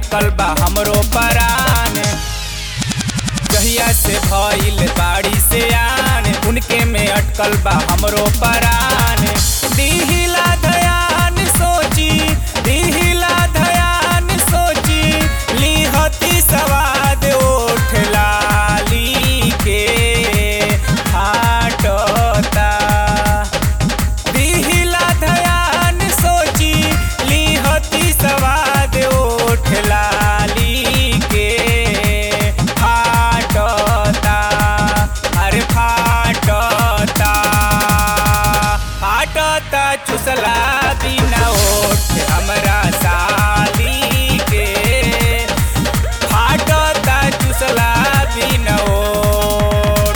अटकल बा हमरो परान जहिया से भइल बाड़ी से आन उनके में अटकल बा हमरो परान दिहिला धयान सोची दिहिला धयान सोची लिहती सवाद ओठ लाली के फाटता दिहिला धयान सोची लिहती सवाद ओठ लाली के फाटता अरे फाटता फाटता चुसला बिना ओठ हमरा साली के फाटता चुसला बिना ओठ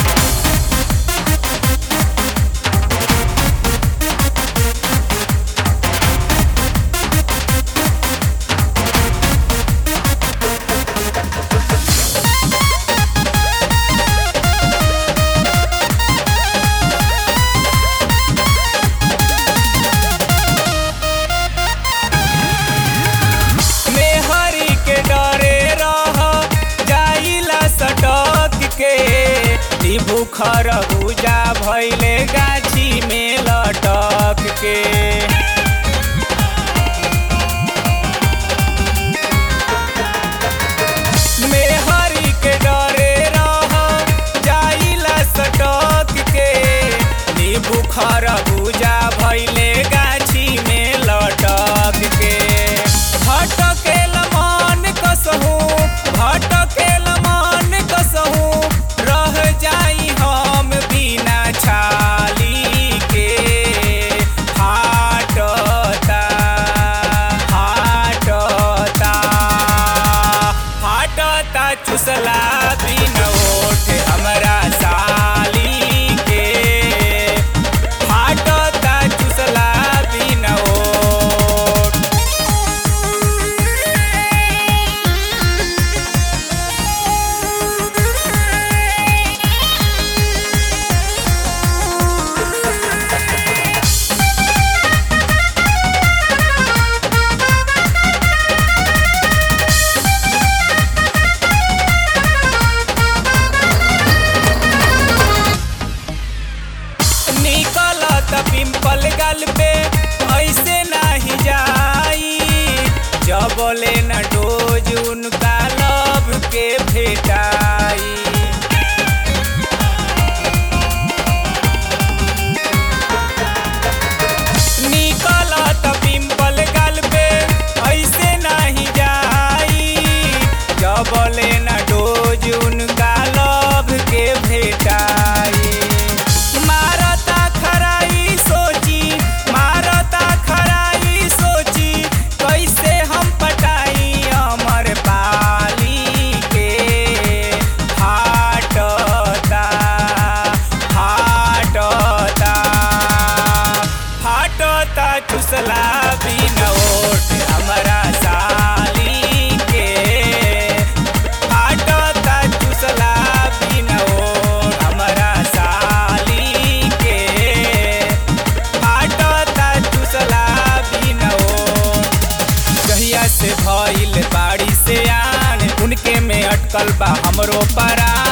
मेहरी के डरे रह जाइला सटक के ई बुखर बुजा भइले गाछी में लटक के मेहरी के डरे रह जाइला सटक के ई बुखर बुजा भइले गाछी में लटक के भटकेल मन कसहू भटकेल मन कसहू रह जाई हम बिना छाली के फाटता फाटता फाटता चुसला बिन ओठ हमरा साली के फाटता चुसला बिन ओठ निकलत पिंपल गल पे ऐसे नाही जाई जबले न डोज उनका लव के भेटाई निकलत पिंपल गल पे ऐसे नाही जाई जबले न डोज उनका लव के भेटाई मारता खराई सोची मारता खराई सोची कैसे हम पटाई अमर पाली के फाटता फाटता फाटता चुसला बिन ओठ हमरा साली के फाटता चुसला बिन ओठ हमरा साली के फाटता चुसला बिन ओठ जहिया से भइल बाड़ी से आन उनके में अटकल बा हमरो परान